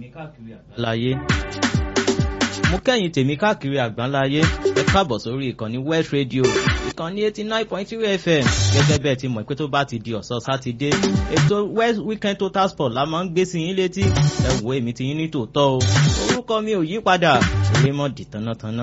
káàkiri àgbáláyé mo kẹ́yìn tèmi káàkiri àgbáláyé ẹ káàbọ̀ sórí ìkànnì West Radio ìkànnì eighty nine point three FM gẹ́gẹ́ bẹ́ẹ̀ ti mọ̀ pé tó bá ti di ọ̀sán sátidé ètò West Weekend Total Sport la máa ń gbé sí yín létí ẹ wo èmi ti yín ní tòótọ́ o orúkọ mi ò yí padà Raymond Tánátáná.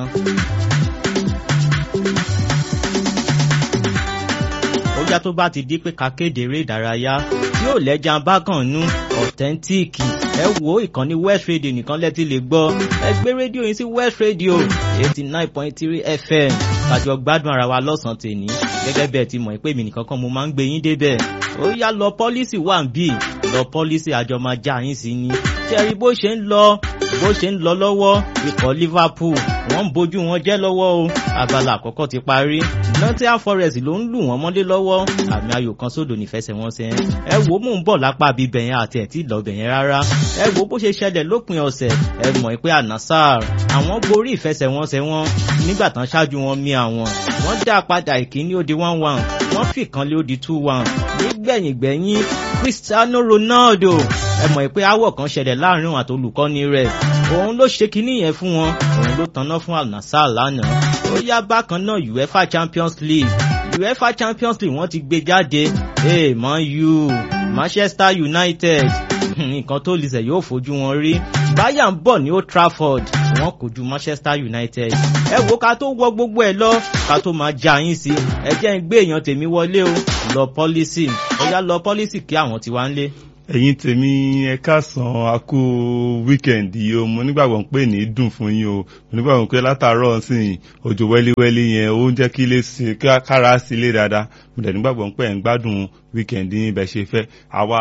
ọjà tó bá ti di pé ká kéde eré ìdárayá tí yóò lẹ́jà bákan nú ọ̀tẹ́ntíìkì ẹ wo ìkànnì West Radio nìkan lẹ́tí lè gbọ́ ẹ gbé rédíò yín sí West Radio eighty nine point three FM kájọ gbádùn ara wa lọ́sàn-án tèní gẹ́gẹ́ bẹ́ẹ̀ ti mọ̀ pé èmi nìkan kan mo máa ń gbé yín débẹ̀ ó yá lọ pọ́lísì wà ń bì lọ pọ́lísì àjọ máa já yín sí ni ṣẹ́rí bó ṣe ń lọ bó ṣe ń lọ lọ́wọ́ ikọ̀ Liverpool wọ́n ń bójú wọn jẹ́ lọ́wọ́ o abala àkọ́kọ́ ti parí Nottingham Forest ló ń lù wọ́n mọ́lé lọ́wọ́ àmì ayò kan sódò nífẹsẹ̀wọnsẹ̀ ẹ wo mò ń bọ̀ lápá bíbẹ̀ yẹn àti ẹ̀ tí ì lọ́bẹ̀ yẹn rárá ẹ wo bó ṣe ṣẹlẹ̀ lópin ọ̀sẹ̀ ẹ mọ̀ pé Al-Nassr àwọn borí ìfẹsẹ̀wọnsẹ̀ wọn nígbà tán ṣáájú wọn mì àwọn wọ́n dá padà ìkíní ó di one one wọ́n fìkan lé ó di two one nígbẹ̀yìngbẹ̀yìn Cristiano Ronaldo ẹ mọ̀ pé áwọ̀ kan ṣẹlẹ̀ láàrin òun àti olùkọ́ni rẹ̀ òun ló ṣe kinní yẹn fún wọn òun ló tanná fún Al-Nassr lánàá ó yá bákan náà UEFA Champions League UEFA Champions League wọ́n ti gbé jáde hey, Man U Manchester United nǹkan tó lè sẹ̀ yóò fojú wọn rí Bayern ń bọ̀ ní Old Trafford wọ́n kò ju Manchester United ẹ wo ká tó wọ gbogbo ẹ lọ ká tó máa já yín sí ẹ jẹ́ ń gbé èèyàn tèmi wọlé o lọ pọ́lísì ó yá lọ pọ́lísì kí àwọn ti wá ń lé ẹ̀yin tèmi ẹ káàsán a kú wíkẹ̀ndì yìí o mo nígbàgbọ́ pé ní dùn fún yín o mo nígbàgbọ́ pé látàárọ̀ sí òjò wẹ́líwẹ́lí yẹn ó ń jẹ́ kí ilé sí kára sí ilé dáadáa mo dẹ̀ nígbàgbọ́ pé ẹ̀ ń gbádùn wíkẹ̀ndì yín bẹ́ẹ̀ ṣe fẹ́ àwa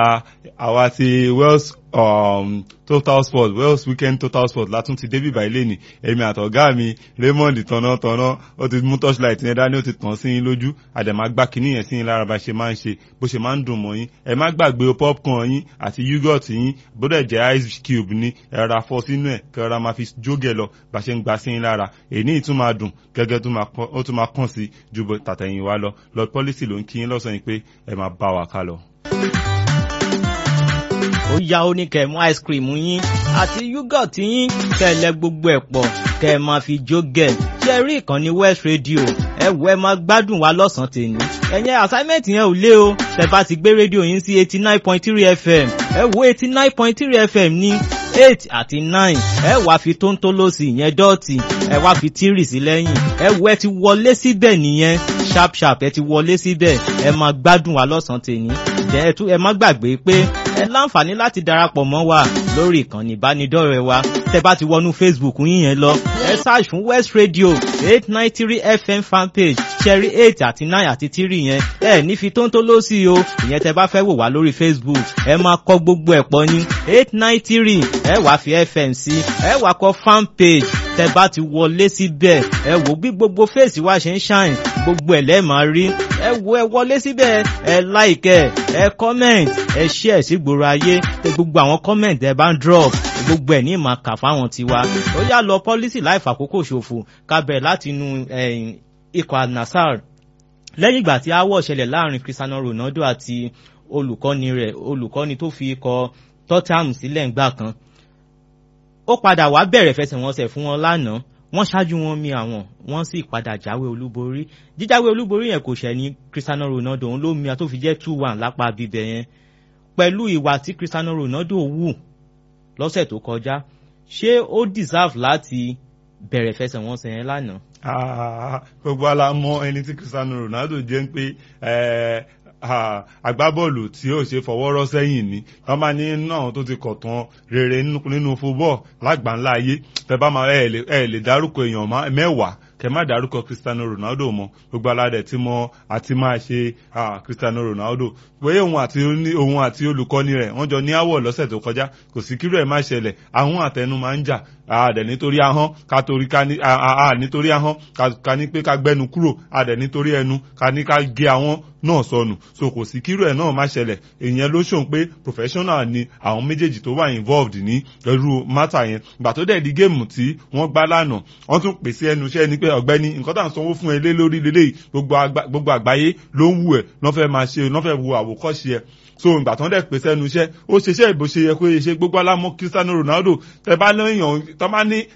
àwa ti Wales um, total sport Wales weekend total sport látún ti débìbà ilé ni èmi àtọ̀gá mi Raymond tọ̀nàtọ̀nà ó ti mú torchlight yẹn dání ó ti tàn sí yín lójú àdèmá gbá kínní yẹn sí yín lára bá ṣe máa ń ṣe bó ṣe máa ń dùn mọ́ yín ẹ má gbàgbé popcorn yín àti yogurt yín bódẹ̀ jẹ́ ice cube ní ẹ ra fọ́ sínú ẹ̀ kẹ́ ra máa fi jógẹ̀ lọ bá ṣe ń gbà sí yín lára èyí tún máa dùn gẹ́gẹ́ ó tún máa kàn sí ju tàtẹ̀yìn wa lọ lord policy ló ń kí yín lọ́sàn-án pé ẹ máa bá wa ká lọ ó yá ó ní kẹ́ mú ice cream yín àti yúgọ̀tì yín kẹ́ lẹ gbogbo ẹ̀ pọ̀ kẹ́ máa fi jó gẹ̀ ṣe rí ìkànnì West Radio ẹ wọ ẹ máa gbádùn wa lọ́sàn-án tèmi ẹ̀yẹn assignment yẹn ò lé o tẹ́ bá ti gbé rédíò yín sí eighty nine point three FM ẹ wo eighty nine point three FM ní eight àti nine ẹ wá fi tóńtólósì yẹn dọ́ọ̀tì ẹ wá fi tírì sí lẹ́yìn ẹ wo ẹ ti wọlé síbẹ̀ nìyẹn sharp sharp ẹ ti wọlé síbẹ̀ ẹ máa gbádùn wa lọ́sàn-án tèmi jẹ́ ẹ tún ẹ má gbàgbé pé ẹ láǹfààní láti darapọ̀ mọ́ wa lórí ìkànnì ìbánidọ́rẹ̀ẹ́ wa tẹ́ bá ti wọnú Facebook yín yẹn lọ ẹ search fún West Radio eight nine three FM fanpage ṣẹ́rí eight àti nine àti three yẹn ẹ ní fi tóńtó ló sí o ìyẹn tẹ́ bá fẹ́ wò wá lórí Facebook ẹ máa kọ gbogbo ẹ̀ pọ̀ ní eight nine three ẹ wá fi FM sí ẹ wá kọ fanpage tẹ́ bá ti wọlé síbẹ̀ ẹ wò bí gbogbo fèsì wa ṣe ń ṣàìn gbogbo ẹ̀ lẹ́ẹ̀ máa rí ẹ wo ẹ wọlé síbẹ̀ ẹ like ẹ comment ẹ share sí gbòòrò ayé gbogbo àwọn comment ẹ bá ń drop gbogbo ẹ̀ ní ìmọ̀ kà fáwọn tiwa ó yá lọ pọ́lísì láì fàkókò ṣòfò ká bẹ̀rẹ̀ láti inú ikọ̀ Al-Nassr lẹ́yìn ìgbà tí aáwọ̀ ṣẹlẹ̀ láàrin Cristiano Ronaldo àti olùkọ́ni rẹ̀ olùkọ́ni tó fi ikọ̀ Tottenham sílẹ̀ ńgbà kan ó padà wá bẹ̀rẹ̀ fẹsẹ̀wọnsẹ̀ fún wọn lánàá wọ́n ṣáájú wọn mi àwọn wọ́n sì padà jáwé olúborí jíjáwé olúborí yẹn kò ṣẹ̀ ní Cristiano Ronaldo òun ló mi àtó fi jẹ́ two one lápá bíbẹ̀ yẹn pẹ̀lú ìwà tí Cristiano Ronaldo wù lọ́sẹ̀ tó kọjá ṣé ó deserve láti bẹ̀rẹ̀ fẹsẹ̀wọnsẹ̀ yẹn lánàá. gbogbo ala mọ ẹni tí Cristiano Ronaldo jẹ́ ń pé agbábọ́ọ̀lù tí ó ṣe fọwọ́rọ́ sẹ́yìn ni wọ́n máa ní náà tó ti kọ̀tàn rere nínú fúbọ́ọ̀ lágbàńlá ayé tẹ bá máa ẹ lè dárúkọ èèyàn mẹ́wàá kẹ má dárúkọ Cristiano Ronaldo mọ́ gbogbo aládẹ tí mọ àti máa ṣe Cristiano Ronaldo pé òun àti òun àti olùkọ́ni rẹ̀ wọ́n jọ ní àwọ̀ lọ́sẹ̀ tó kọjá kò sí kírò ẹ̀ má ṣẹlẹ̀ àwọn àtẹnu máa ń jà àdẹ̀ nítorí ahọ́n ká torí ká ní nítorí ahọ́n ká ní pé ká gbẹ́nu kúrò àdẹ̀ nítorí ẹnu ká ní ká gé àwọn náà sọnù so kò sí kírú ẹ̀ náà má ṣẹlẹ̀ ìyẹn ló ṣòun pé professional ni àwọn méjèèjì tó wà involved ní ẹrú mátà yẹn ìgbà tó dẹ̀ di géèmù tí wọ́n gbá lánàá wọ́n tún pèsè ẹnu iṣẹ́ ni pé ọ̀gbẹ́ni nǹkan tá à ń sanwó fún ẹ lé lórí lélẹ́yìí gbogbo àgbáyé ló ń wù ẹ̀ lọ́ fẹ́ máa ṣe lọ́ fẹ́ wo àwòkọ́ṣe ẹ̀ so ìgbà tó ń dẹ̀ pèsè ẹnu iṣẹ́ ó ṣiṣẹ́ ìbò ṣe yẹ kó ṣe gbogbo alámọ́ Cristiano Ronaldo tẹ bá lẹ́yìn tó bá ní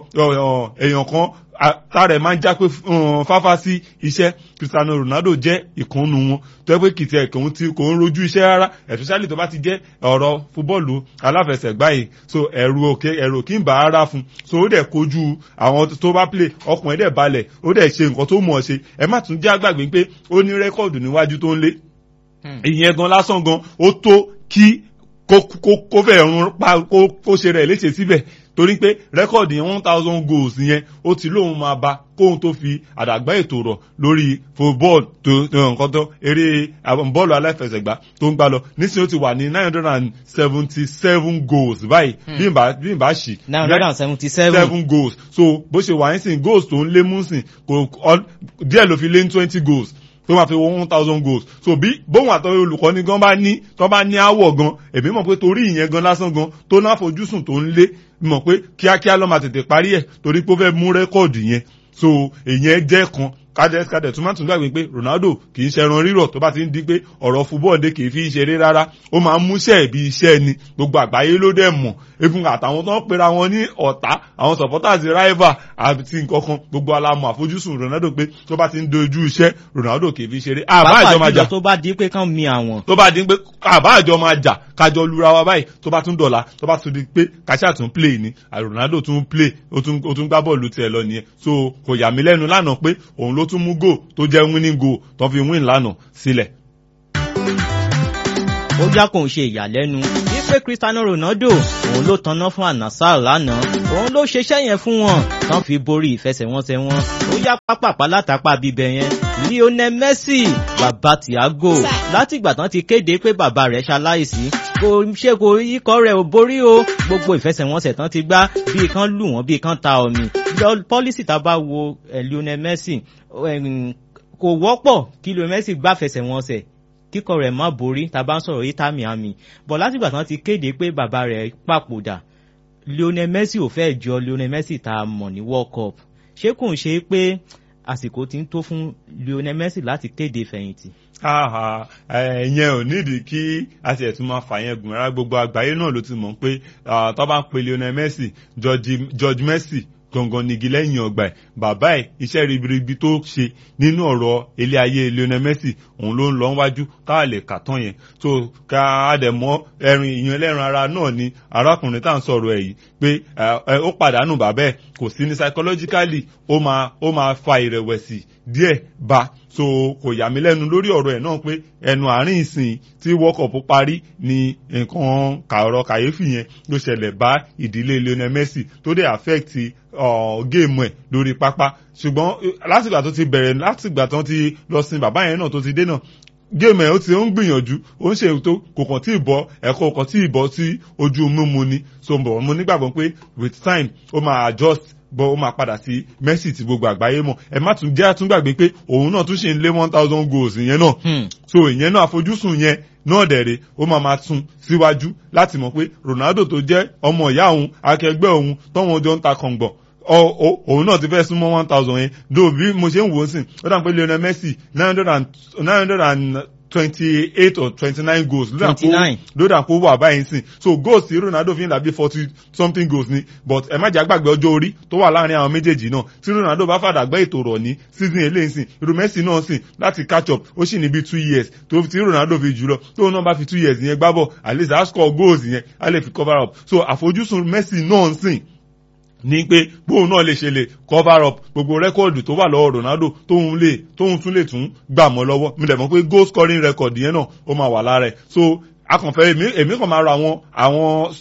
èèyàn kan tààrẹ máa ń já pé fáfá sí iṣẹ́ Cristiano Ronaldo jẹ́ ìkànnù wọn tó yẹ pé kìtì ẹ̀ kòun ti kò ń rojú iṣẹ́ rárá especially tó bá ti jẹ́ ọ̀rọ̀ fúbọ́ọ̀lù aláfẹsẹ̀gbá yìí so ẹ̀rù òkè ẹ̀rù òkè ń bá ara fún so ó dẹ̀ kojú àwọn tó bá play ọkùnrin dẹ̀ balẹ̀ ó dẹ̀ ṣe nǹkan tó mọ̀ ọ́ ṣe ẹ má tún jẹ́ àgbàgbé pé ó ní rẹ́kọ̀dù níwájú tó ń lé ìyẹn gan lásán gan ó tó kí kó fẹ́ rún pa kó ṣe rẹ̀ léṣe síbẹ̀ torí pé rẹ́kọ̀dì yẹn one thousand goals yẹn ó ti lóun máa ba kóun tó fi àdàgbà ètò rọ̀ lórí football tó nǹkan tó eré bọ́ọ̀lù aláfẹsẹ̀gbá tó ń gbá lọ nísìnyí ó ti wà ní nine hundred and seventy seven goals báyìí bí n bá bí n bá ṣì. nine hundred and seventy seven seven goals so bó ṣe wà nísìnyí goals tó ń lé mú sìn kò díẹ̀ ló fi lé ní twenty goals tó máa fi wọ one thousand goals so bí bóun àtọ́ olùkọ́ni gan bá ní tó bá ní àwọ̀ gan èmi mọ̀ pé torí ìyẹn gan lásán gan tó náà fojúsùn tó ń lé mọ̀ pé kíákíá ló máa tètè parí ẹ̀ torí pé ó fẹ́ mú rẹ́kọ̀dù yẹn so ìyẹn jẹ́ kan kádẹ kádẹ tó máa tún gbàgbé pé Ronaldo kì í ṣẹran rírọ̀ tó bá ti ń di pé ọ̀rọ̀ fúbọ́ọ̀dé kì í fi ṣeré rárá ó máa ń múṣẹ́ ìbí iṣẹ́ ni gbogbo àgbáyé ló dẹ̀ mọ̀ egun àtàwọn tó ń pera wọn ní ọ̀tá àwọn supporters rival àti nǹkankan gbogbo alamọ àfojúsùn Ronaldo pé tó bá ti ń dojú iṣẹ́ Ronaldo kì í fi ṣeré àbá àjọ máa jà tó bá di pé kán mi àwọn. tó bá di pé àbá àjọ máa jà kájọ lura wa báyìí tó bá tún dọ̀la tó bá tún di pé kàṣà tún play ni Ronaldo tún play ó tún gbá bọ́ọ̀lù tiẹ̀ lọ nìyẹn so kò yà mí lẹ́nu lánàá pé òun ló tún mú goal tó jẹ́ winning goal tó fi win lánàá sílẹ̀. ó já kò ń ṣe ìyàlẹ́nu wípé Cristiano Ronaldo òun ló tanná fún Al-Nassr lánàá òun ló ṣeṣẹ́ yẹn fún wọn tán fi borí ìfẹsẹ̀wọnsẹ̀ wọn ó yá pápápá látàpá bíbẹ̀ yẹn Lionel Messi bàbá Thiago látìgbà tán ti kéde pé bàbá rẹ̀ ṣaláìsí kò ṣe kò ikọ̀ rẹ̀ ò borí o gbogbo ìfẹsẹ̀wọnsẹ̀ tán ti gbá bíi kan lù wọ́n bíi kan ta omi pọ́lísì tá a bá wo Lionel Messi kò wọ́pọ̀ kí Lionel Messi gbá fẹsẹ̀wọnsẹ̀ kíkọ rẹ̀ má borí tá a bá ń sọ̀rọ̀ Inter Miami bọ̀ látìgbà tán ti kéde pé bàbá rẹ̀ papòdà Lionel Messi ò fẹ́ jọ Lionel Messi tá a mọ̀ ní World Cup ṣé kò ń ṣe pé àsìkò ti ń tó fún Lionel Messi láti kéde fẹ̀yìntì. ẹ̀yẹn ò nídìí kí a ti ẹ̀tún máa fà yẹn gùn rárá gbogbo àgbáyé náà ló ti mọ̀ pé tó bá ń pe Lionel Messi George Messi gangan nigi lẹ́yìn ọgbà ẹ̀ bàbá ẹ̀ iṣẹ́ ribiribi tó ṣe nínú ọ̀rọ̀ ilé ayé Lionel Messi òun ló ń lọ wájú káà lè kà tán yẹn tó ká a dẹ̀ mọ́ ẹ̀rìn ìyẹn ẹlẹ́ran ara náà ni arákùnrin tá à ń sọ̀rọ̀ ẹ̀ yìí pé ó pàdánù bàbá ẹ̀ kò sí ní psychologically ó máa ó máa fa ìrẹ̀wẹ̀sì díẹ̀ bá so kò yà mí lẹ́nu lórí ọ̀rọ̀ ẹ̀ náà pé ẹnu àárín ìsìn tí world cup parí ni nǹkan kàọ̀rọ̀ kàyéfì yẹn ló ṣẹlẹ̀ bá ìdílé Lionel Messi tó dé affect géèmù ẹ̀ lórí pápá ṣùgbọ́n látìgbà tó ti bẹ̀rẹ̀ látìgbà tó ti lọ sin bàbá yẹn náà tó ti dé náà géèmù ẹ̀ ó ti ń gbìyànjú ó ń ṣe ètò kò kàn tí ì bọ́ ẹ̀kọ́ kàn tí ì bọ́ sí ojú mímu ni so mo nígbàgbọ́ pé with time ó máa adjust bọ́ ó máa padà sí Messi tí gbogbo àgbáyé mọ̀ ẹ má tún jẹ́ àtúngbàgbé pé òun náà tún ṣe ń lé one thousand goals ìyẹn náà so ìyẹn náà àfojúsùn yẹn náà dẹ̀rẹ̀ ó máa máa tún síwájú láti mọ̀ pé Ronaldo tó jẹ́ ọmọ ìyá òun akẹgbẹ́ òun tọ́wọ́n jọ ń ta kọ̀ǹgbọ̀n òun náà ti fẹ́ súnmọ́ one thousand yẹn dó bí mo ṣe ń wò ó sìn ó dà pé Lionel Messi nine hundred and nine hundred and twenty-eight or twenty-nine goals lódà kó wà báyìí sìn so goals tí Ronaldo fi ń dàbí forty something goals ni but ẹ má jẹ́ àgbàgbé ọjọ́ orí tó wà láàrin àwọn méjèèjì náà tí Ronaldo bá fàdà gbẹ́ ètò rọ̀ ní season eléyìí sìn irú Messi náà sìn láti catch up ó sì ní bí two years tó tí Ronaldo fi jù lọ tóun náà bá fi two years yẹn gbá bọ̀ at least a score goals yẹn a lè fi cover up so àfojúsùn Messi náà sìn ní pé bóun náà lè ṣe lè cover up gbogbo rẹ́kọ̀dù tó wà lọ́wọ́ Ronaldo tóun lè tóun tún lè tún gbà mọ́ lọ́wọ́ mi dẹ̀ mọ̀ pé goal scoring record yẹn náà ó máa wà lára ẹ̀ so akànfẹ́ èmi èmi kàn máa ra àwọn àwọn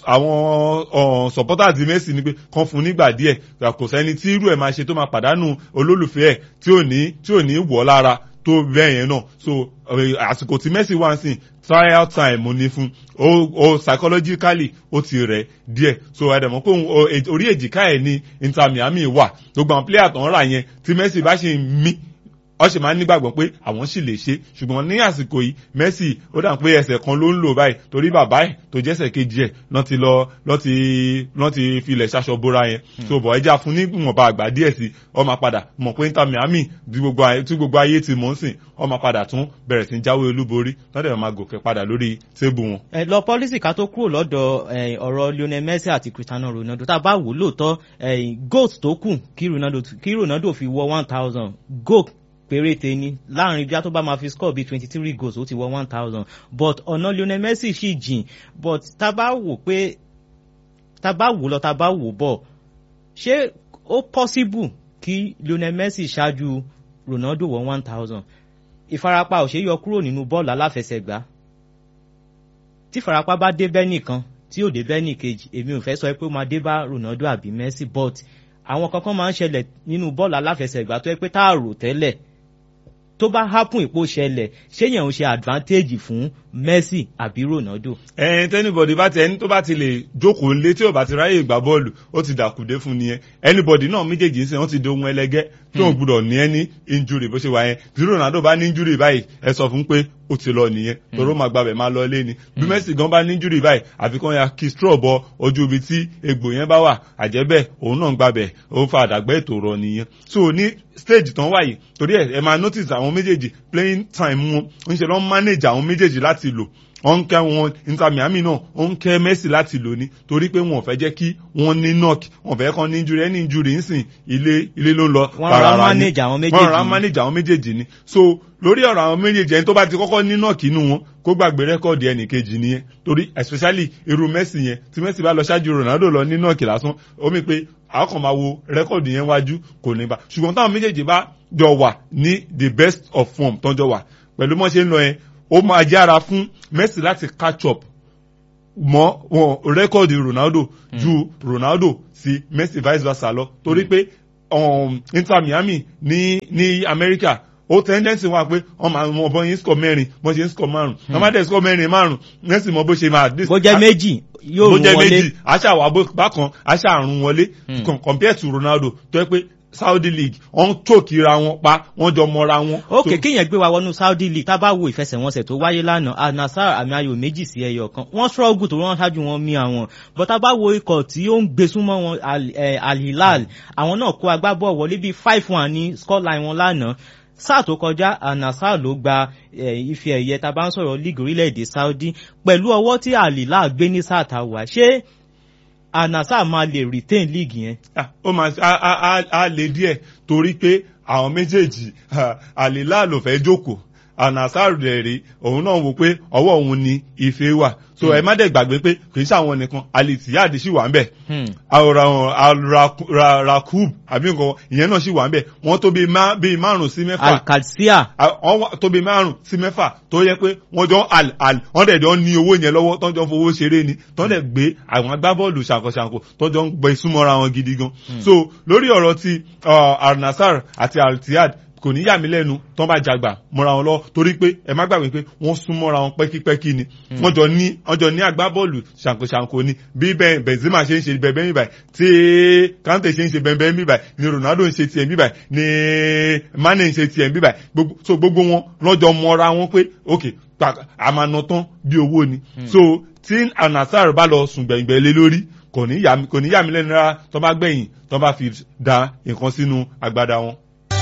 àwọn supporters di Messi ni pé kan fún nígbà díẹ̀ kò sẹ́ni tí irú ẹ̀ máa ṣe tó máa pàdánù olólùfẹ́ ẹ̀ tí ò ní tí ò ní wọ̀ lára tó bẹ́ẹ̀ yẹn náà so àsìkò tí Messi wá sí trial time ní fún o o psychologically ó ti rẹ̀ díẹ̀ so ẹ̀dẹ̀mọ́ pé orí èjìká ẹ̀ ní Inter Miami wà gbogbo àwọn player tó ń rà yẹn tí Messi bá ṣe ń mí ọ sì máa ń nígbàgbọ́ pé àwọn sì lè ṣe ṣùgbọ́n ní àsìkò yìí Messi ó dà pé ẹsẹ̀ kan ló ń lò báyìí torí bàbá ẹ̀ tó jẹ́sẹ̀ kejì ẹ̀ lọ́ ti lọ lọ́ ti lọ́ ti filẹ̀ ṣaṣọ bóra yẹn tó bọ̀ ẹja fún ní ìwọ̀nba àgbà díẹ̀ sí ọ máa padà mọ̀ pé Inter Miami tí gbogbo ayé ti mọ̀ ń sìn ọ máa padà tún bẹ̀rẹ̀ sí jáwé olúborí lọ́dẹ̀ máa gòkè padà lórí tébù wọn. ẹ lọ pọlísì ká tó kúrò lọ́dọ̀ ọ̀rọ̀ Lionel Messi àti Cristiano Ronaldo tá a bá wò lóòótọ́ goat tó kù kí Ronaldo kí Ronaldo fi wọ one thousand goat péréte ni láàrin bí a tó bá máa fi score bíi twenty three goals ó ti wọ one thousand but ọ̀nà Lionel Messi sì jìn but tá a bá wò pé tá a bá wò lọ tá a bá wò bọ̀ ṣé ó possible kí Lionel Messi ṣáájú Ronaldo wọ one thousand ìfarapa ò ṣe yọ kúrò nínú bọ́ọ̀lù aláfẹsẹ̀gbá tí ìfarapa bá dé bẹ́ẹ̀ nìkan tí ò dé bẹ́ẹ̀ nìkejì èmi ò fẹ́ sọ pé ó máa dé bá Ronaldo àbí Messi but àwọn kankan máa ń ṣẹlẹ̀ nínú bọ́ọ̀lù aláfẹsẹ̀gbá tó yẹ pé tá a rò tẹ́lẹ̀ tó bá hápùn ìpò ṣẹlẹ̀ ṣéyàn ń ṣe advantage fún Messi àbí Ronaldo. ẹn tẹnibọdì bá ti ẹni tó bá ti lè jókòó lé tí ò bá ti ráyè gbá bọ́ọ̀lù ó ti dàkúdé fún nìyẹn ẹnibọdì náà méjèèjì ń sìn wọ́n ti di ohun ẹlẹgẹ́ tí wọ́n gbúdọ̀ ní ẹni injury bó ṣe wà yẹn tí Ronaldo bá ní injury báyìí ẹ sọ fún pé ó ti lọ nìyẹn toró máa gbàbẹ̀ máa lọ lé ni bí Messi gan bá ní injury báyìí àfikún ya kí straw bọ ojú ibi tí egbò yẹn bá wà àjẹbẹ́ òun náà gbàbẹ̀ ó fa àdàgbẹ́ ètò rọ nìyẹn so ní stage tán wáyé torí ẹ ẹ máa notice àwọn méjèèjì playing time wọn ń ṣe lọ́n manage àwọn méjèèjì láti lò wọ́n ń kẹ́ wọn Inter Miami náà ó ń kẹ́ Messi láti lò ní torí pé wọn ò fẹ́ jẹ́ kí wọ́n ní knock wọn fẹ́ kàn ní injury any injury ń sìn ilé ilé ló ń lọ. wọ́n rà manage àwọn méjèèjì wọ́n rà manage àwọn méjèèjì ni so lórí ọ̀rọ̀ àwọn méjèèjì ẹni tó bá ti kọ́kọ́ ní knock inú wọn kó gbàgbé rẹ́kọ̀dì ẹnì kejì nìyẹn torí especially irú Messi yẹn tí Messi bá lọ ṣáájú Ronaldo lọ ní knock lásán ó mi pé àwọn kan máa wo rẹ́kọ̀dì yẹn wájú kò ní bá ṣùgbọ́n táwọn méjèèjì bá jọ wà ní the best of form tọ́jọ́ wà pẹ̀lú mọ́ ṣe ń lọ yẹn ó máa jára fún Messi láti catch up mọ́ wọn rẹ́kọ̀dì Ronaldo mm. ju Ronaldo sí Messi vice versa lọ torí pé um, Inter Miami ní ní Amẹ́ríkà ó tẹ́ndẹ́nsì wà pé wọ́n máa mọ bọ́ yín score mẹ́rin bọ́ ṣe ń score márùn wọ́n máa dẹ̀ score mẹ́rin márùn Messi mọ bó ṣe máa. bó jẹ́ méjì yóò rún wọlé bó jẹ́ méjì aṣá wà bákan aṣá àrùn wọlé compare to Ronaldo tó yẹ pé Saudi League wọ́n tókìra wọn pa wọ́n jọ mọ́ra wọn. ok kíyẹn gbé wa wọnú Saudi League tá a bá wo ìfẹsẹ̀wọnsẹ̀ tó wáyé lánàá Al-Nassr àmì ayò méjì sí ẹyọ kan wọ́n struggle tó wọ́n ṣáájú wọn mí àwọn but tá a bá wo ikọ̀ tí ó ń gbé súnmọ́ wọn Al-Hilal àwọn náà kó agbábọ̀ wọlé bíi five one ní scoreline wọn lánàá sáà tó kọjá Al-Nassr ló gba ife ẹ̀yẹ tá a bá ń sọ̀rọ̀ league orílẹ̀-èdè Saudi pẹ̀lú ọwọ́ tí Al-Hilal gbé ní sáà tá a wà ṣé Al-Nassr máa lè retain league yẹn. ó máa á lè díẹ̀ torí pé àwọn méjèèjì Al-Hilal ló fẹ́ jókòó Al-Nassr rẹ̀ rí òun náà wò pé ọwọ́ òun ni ife wà so ẹ má dẹ̀ gbàgbé pé kì í ṣàwọn nìkan Al-Ittihad sì wà ń bẹ̀ Al-Rakub àbí nǹkan ìyẹn náà sì wà ń bẹ̀ wọ́n tó bíi márùn sí mẹ́fà Al-Qadsiya wọ́n tó bíi márùn sí mẹ́fà tó yẹ pé wọ́n jọ al al wọ́n dẹ̀ jọ ní owó yẹn lọ́wọ́ tó jọ fowó ṣeré ni tó dẹ̀ gbé àwọn agbábọ́ọ̀lù ṣàkọṣàkọ tó jọ ń gbẹ súnmọ́ra wọn gidi gan so lórí ọ̀rọ̀ ti Al-Nassr àti Al-Ittihad kò ní yà mí lẹ́nu tán bá jàgbà mọ́ra wọn lọ torí pé ẹ má gbàgbé pé wọ́n sún mọ́ra wọn pẹ́kípẹ́kí ni wọ́n jọ ní wọ́n jọ ní agbábọ́ọ̀lù ṣàǹkóṣàǹkó ni bí Benzema ṣe ń ṣe bẹ́ẹ̀ bẹ́ẹ̀ báyìí tí Kante ṣe ń ṣe bẹ́ẹ̀ bẹ́ẹ̀ báyìí ni Ronaldo ń ṣe tiẹ̀ bí báyìí ni Mane ń ṣe tiẹ̀ bí báyìí so gbogbo wọn lọ́jọ́ mọ́ra wọn pé ok àmàna tán bí owó ni so tí Al-Nassr bá lọ sùn gbẹ̀ngbẹ̀ lé lórí kò ní yà mí lẹ́nu rárá tó bá gbẹ̀yìn tó bá fi da nǹkan sínú agbada wọn.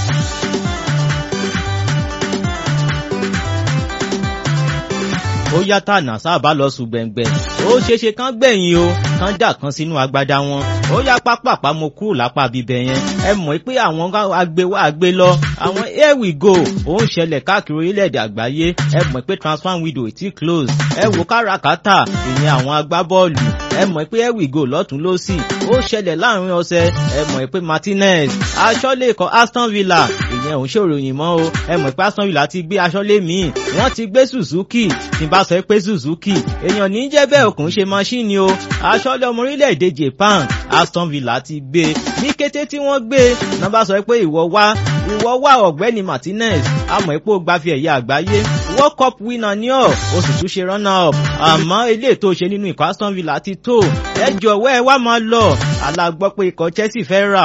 ó yá tànà sábà lọ sùn gbẹ̀ngbẹ̀ ó ṣeéṣe kán gbẹ̀yìn o kán dà kan sínú agbada wọn ó yá pápápá mo kúrò lápá bíbẹ̀ yẹn ẹ mọ̀ pé àwọn agbéwá agbé lọ àwọn here we go ó ń ṣẹlẹ̀ káàkiri orílẹ̀-èdè àgbáyé ẹ mọ̀ pé transfer window ti close ẹ wò káràkátà ìyẹn àwọn agbábọ́ọ̀lù ẹ mọ̀ pé here we go lọ́tún lọ́sì ó ṣẹlẹ̀ láàrin ọ̀sẹ̀ ẹ mọ̀ pé Martinez aṣọ́lé ikọ̀ Aston Villa ìyẹn òun ṣòròyìn mọ́ o ẹ mọ̀ pé Aston Villa ti gbé aṣọ́lé míì wọ́n ti gbé Suzuki tí bá sọ pé Suzuki èèyàn ní jẹ́ bẹ́ẹ̀ òkun ṣe máṣíìnì o aṣọ́lé ọmọ orílẹ̀-èdè Japan Aston Villa ti gbé ní kété tí wọ́n gbé náà bá sọ pé ìwọ wá ìwọ wá ọ̀gbẹ́ni Martinez àmọ́ ipò gbafẹ́ ẹ̀yà àgbáyé World Cup winner ni ọ́ o sì tún ṣe runner up àmọ́ ilé tó ṣe nínú ikọ̀ Aston Villa ti tó ẹ jọ̀wọ́ ẹ wá máa lọ alágbọ́ pé ikọ̀ Chelsea fẹ́ rà ọ́ ó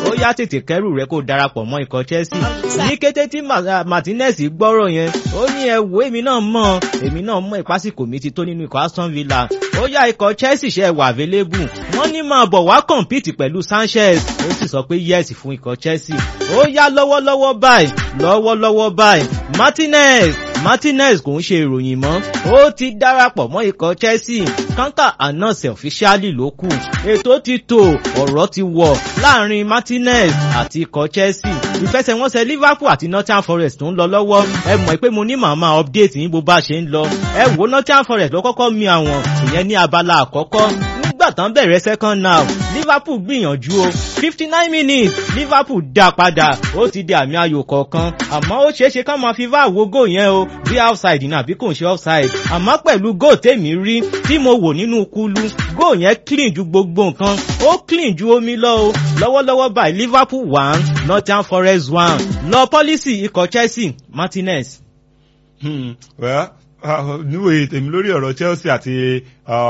ó yá tètè kẹ́rù rẹ̀ kó darapọ̀ mọ́ ikọ̀ Chelsea ní kété tí Martinez gbọ́rọ̀ yẹn ó ní ẹ wo èmi náà mọ̀ èmi náà mọ̀ ìpásìkò mi ti tó nínú ikọ̀ Aston Villa ó yá ikọ̀ Chelsea ṣe wà available wọ́n ní máa bọ̀ wá compete pẹ̀lú Sanchez ó sì sọ pé yes fún ikọ̀ Chelsea ó yá lọ́wọ́lọ́wọ́ báyìí lọ́wọ́lọ́wọ́ báyìí Martinez Martinez kò ń ṣe ìròyìn mọ́ ó ti darapọ̀ mọ́ ikọ̀ Chelsea kanta announce officially ló kù ètò ti tò ọ̀rọ̀ ti wọ̀ láàrin Martinez àti ikọ̀ Chelsea ìfẹsẹ̀wọnsẹ̀ Liverpool àti Nottingham Forest tó ń lọ lọ́wọ́ ẹ mọ̀ pé mo ní màmá update yín bó bá ṣe ń lọ ẹ wo Nottingham Forest ló kọ́kọ́ mi àwọn ìyẹn ní abala àkọ́kọ́ nígbà tán bẹ̀rẹ̀ second half Liverpool gbìyànjú o fifty nine minutes Liverpool dá padà ó ti di àmì ayò kọ̀ọ̀kan àmọ́ ó ṣeéṣe ká máa fi vá wo góò yẹn o bí outside ní àbí kò ń ṣe offside àmọ́ pẹ̀lú góò tèmi rí tí mo wò nínú kúlú góò yẹn clean ju gbogbo nǹkan ó clean ju omi lọ o lọ́wọ́lọ́wọ́ báyìí Liverpool one Nottingham Forest one lọ pọ́lísì ikọ̀ Chelsea Martinez. Hmm, well, níwèé tèmi lórí ọ̀rọ̀ Chelsea àti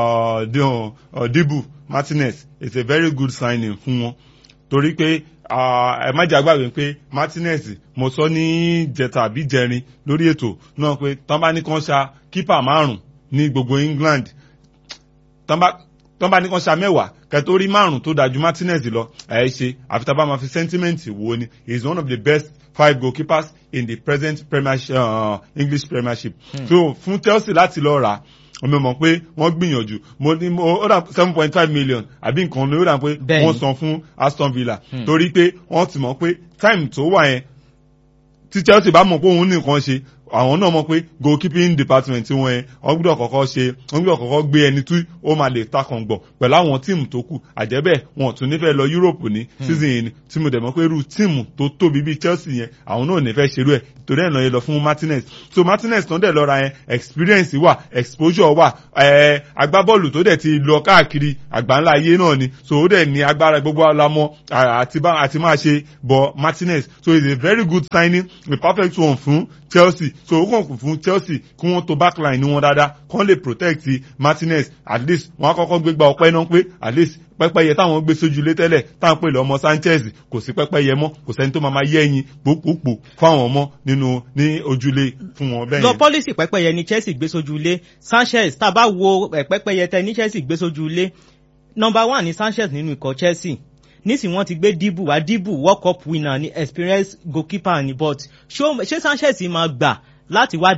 Dibu Martinez it's a very good signing fún wọn torí pé ẹ má jà gbàgbé pé Martinez mo sọ ní jẹta àbí jẹrin lórí ètò náà pé tán bá ní kàn ṣa kípà márùn ní gbogbo England tán bá ní kàn ṣa mẹ́wàá kẹtórí márùn tó dájú Martinez lọ ẹ ṣe àfi tá a bá máa fi sentiment wo ni he is one of the best five goalkeepers in the present premiership, uh, English Premiership. Hmm. so fún Chelsea láti lọ rà ọmọ mọ̀ pé wọ́n gbìyànjú mo ní mo ó dà seven point five million àbí nǹkan ní ó dà pé wọ́n san fún Aston Villa hmm. torí pé wọ́n ti mọ̀ pé time tó wà yẹn tí Chelsea bá mọ̀ pé òun nìkan ṣe àwọn náà mọ̀ pé goalkeeping department wọn yẹn wọ́n gbọ́dọ̀ kọ́kọ́ ṣe wọ́n gbọ́dọ̀ kọ́kọ́ gbé ẹni tí ó máa lè takàn gbọ̀ pẹ̀lú àwọn tíìmù tó kù àjẹ́bẹ̀ wọn tún nífẹ̀ẹ́ lọ Europe ní season yìí ni tí mo dẹ̀ mọ̀ pé irú tíìmù tó tóbi bíi Chelsea yẹn àwọn náà nífẹ̀ẹ́ ṣerú ẹ̀ torí ẹ̀ náà yẹn lọ fún Martinez so Martinez tán dẹ̀ lọ́ra yẹn experience wà exposure wà ẹ̀ agbábọ́ọ̀lù tó dẹ̀ ti lọ káàkiri àgbáńlá ayé náà ni so ó dẹ̀ ní agbára gbogbo alamọ àti máa ṣe bọ̀ Martinez so it's a very good signing a perfect one fún Chelsea so ó kàn kù fún Chelsea kí wọ́n to backline ní wọn dáadáa kán lè protect Martinez at least wọ́n á kọ́kọ́ gbégbá ọpẹ́ náà pé at least pẹ́pẹ́yẹ táwọn gbé sójúlé tẹ́lẹ̀ táwọn pè lọ́mọ Sanchez kò sí pẹ́pẹ́yẹ mọ́ kò sẹ́ni tó máa ma yẹ́ ẹyin pòpòpò fáwọn ọmọ nínú ní ojúlé fún wọn bẹ́ẹ̀ yẹn. lọ pọ́lísì pẹ́pẹ́yẹ ní Chelsea gbé sójúlé Sanchez tá a bá wo pẹ́pẹ́yẹ tẹ ní Chelsea gbé sójúlé number one ní Sanchez nínú ikọ̀ Chelsea nísìnyí wọ́n ti gbé Dibu wá Dibu World Cup winner ní experience goalkeeper ní but ṣé Sanchez máa gbà láti wá